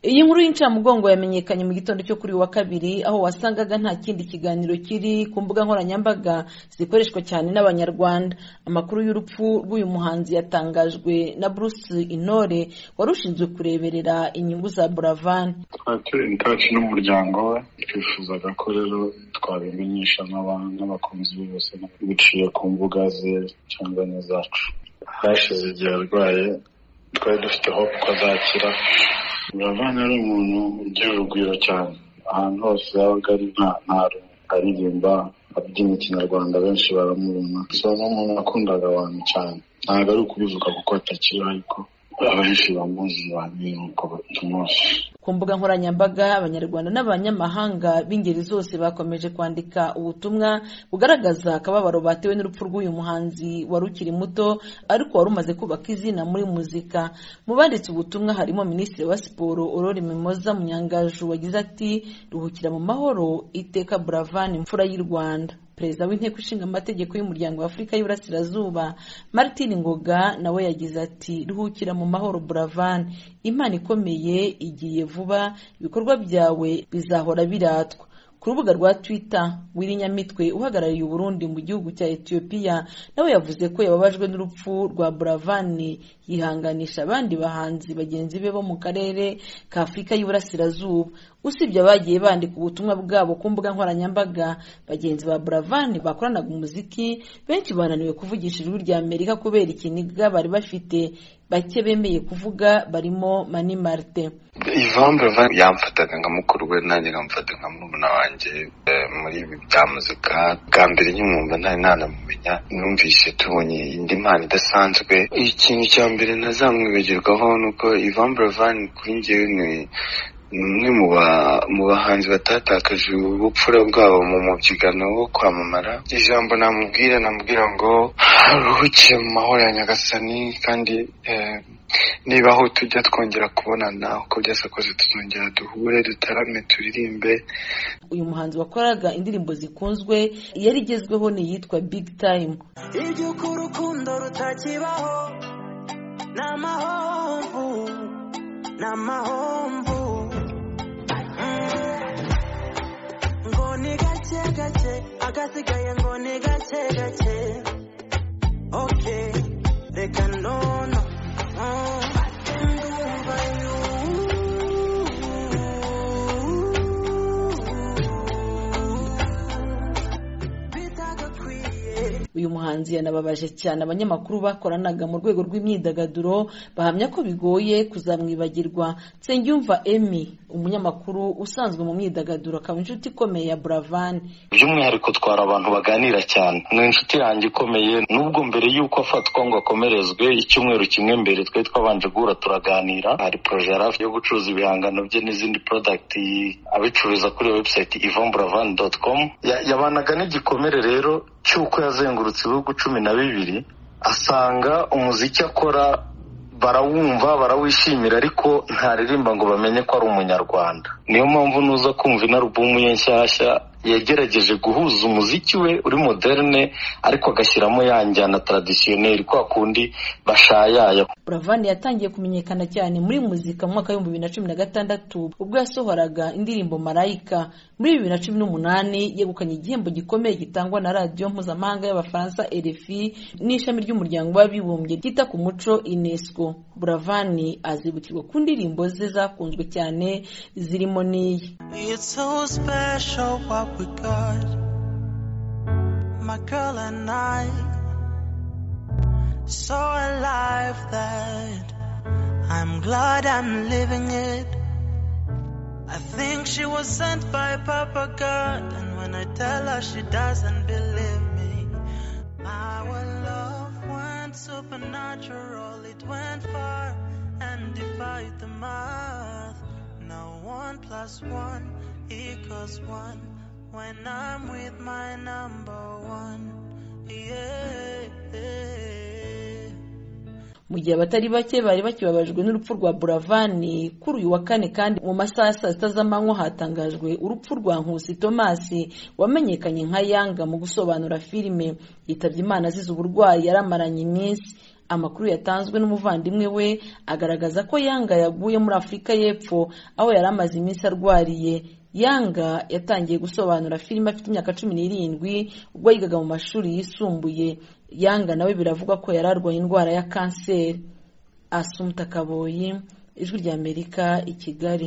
iyi nkuru y'incamugongo yamenyekanye mu gitondo cyo kuri uyu wa kabiri aho wasangaga nta kindi kiganiro kiri ku mbuga nkoranyambaga zikoreshwa cyane n'abanyarwanda amakuru y'urupfu rw'uyu muhanzi yatangajwe na bruce intore wari ushinzwe kureberera inyungu za buravan twari turi itaci n'umuryango we twifuzaga ko rero twabimenyesha n'abakunzi be bose biciye ku mbuga ze cyangwa n'izacu hashize igihe arwaye twari dufite hope ko azakira buravani ari umuntu ugira urugwiro cyane ahantu hose yabaga ari nta ntaro aririmba abyina ikinyarwanda benshi baramubona so ni umuntu wakundaga abantu cyane ntabwo ari ukubivuga kuko atakiri ariko abenshi bamuzi bamenye uko tumuzi ku mbuga nkoranyambaga abanyarwanda n'abanyamahanga b'ingeri zose bakomeje kwandika ubutumwa bugaragaza akababaro batewe n'urupfu rw'uyu muhanzi wari ukiri muto ariko wari umaze kubaka izina muri muzika mu banditse ubutumwa harimo minisitiri wa siporo aurore mimoza munyangaju wagize ati ruhukira mu mahoro iteka buravan imfura y'u rwanda perezida w'inteko ishinga amategeko y'umuryango w'afurika y'uburasirazuba martin ngoga nawe yagize ati ruhukira mu mahoro buravan imana ikomeye igiye vuba ibikorwa byawe bizahora biratwa ku rubuga rwa twitter wiri nyamitwe uhagarariye uburundi mu gihugu cya etiyopiya nawe yavuze ko yababajwe n'urupfu rwa buravani yihanganisha abandi bahanzi bagenzi be bo mu karere ka afurika y'uburasirazuba usibye abagiye bandika ubutumwa bwabo ku mbuga nkoranyambaga bagenzi ba buravani bakoranaga umuziki benshi bananiwe kuvugisha ijwi rya amerika kubera ikiniga bari bafite bake bemeye kuvuga barimo mani marite ivan buravan yamfataga nka mukuru we nanjye nkamufata nka murumuna wanjye muri ibi bya muzika bwa mbere nyumva ntari nanamumenya numvise tubonye indi mpano idasanzwe ikintu cya mbere ntazamwibagirwaho ni uko ivan buravan kuri njyewe ni umwe mu bahanzi batatakaje ubupfura bwabo mu mubyigano wo kwamamara ijambo namubwira namubwira ngo ruhukiye mu mahoro ya nyagasani kandi niba aho tujya twongera kubonana uko byose kose tuzongera duhure dutarame turirimbe uyu muhanzi wakoraga indirimbo zikunzwe yari igezweho ni iyitwa big time iby'uko urukundo rutakibaho ni amahomvu ni amahomvu ngo ni gake gake agasigaye ngo ni gake gake oke reka nono ndumva bitagakwiye uyu muhanzi yanababaje cyane abanyamakuru bakoranaga mu rwego rw'imyidagaduro bahamya ko bigoye kuzamwibagirwa nsengiyumva emi umunyamakuru usanzwe mu myidagaduro akaba inshuti ikomeye ya buravani by'umwihariko twari abantu baganira cyane ni inshuti yanjye ikomeye nubwo mbere y'uko afatwa ngo akomerezwe icyumweru kimwe mbere twari twabanje guhura turaganira hari poroje yari afite yo gucuruza ibihangano bye n'izindi porodagiti abicururiza kuri webusayiti ivan buravani doti komu yabanaga n'igikomere rero cy'uko yazengurutse ibihugu cumi na bibiri asanga umuziki akora barawumva barawishimira ariko ntaririmba ngo bamenye ko ari umunyarwanda niyo mpamvu nuza kumva inarubumu ye nshyashya yagerageje guhuza umuziki we uri moderne ariko agashyiramo ya njyana taradisiyoneri kwa kundi bashayaya buravani yatangiye kumenyekana cyane muri muzika mu mwaka w'ibihumbi bibiri na cumi na gatandatu ubwo yasohoraga indirimbo marayika muri bibiri na cumi n'umunani yegukanye igihembo gikomeye gitangwa na radiyo mpuzamahanga y'abafaransa rfi n'ishami ry'umuryango w'abibumbye ryita ku muco unesco buravani azibukirwa ku ndirimbo ze zakunzwe cyane zirimo n'iyi It's so special what we got. My girl and I, so alive that I'm glad I'm living it. I think she was sent by Papa God, and when I tell her she doesn't believe me, our love went supernatural, it went far and defied the math. Now one plus one equals one when I'm with my number one. Yeah. mu gihe abatari bake bari bakibabajwe n'urupfu rwa buravani kuri uyu wa kane kandi mu masaha ya saa sita z'amanywa hatangajwe urupfu rwa nkusi tomasi wamenyekanye nka yanga mu gusobanura filime yitabye imana azize uburwayi yaramaranye iminsi amakuru yatanzwe n'umuvandimwe we agaragaza ko yanga yaguye muri afurika y'epfo aho yari amaze iminsi arwariye yanga yatangiye gusobanura filime afite imyaka cumi n'irindwi ubwo yigaga mu mashuri yisumbuye yanga nawe biravugwa ko yari arwaye indwara ya kanseri asumta kaboyi ijwi ry'amerika i kigali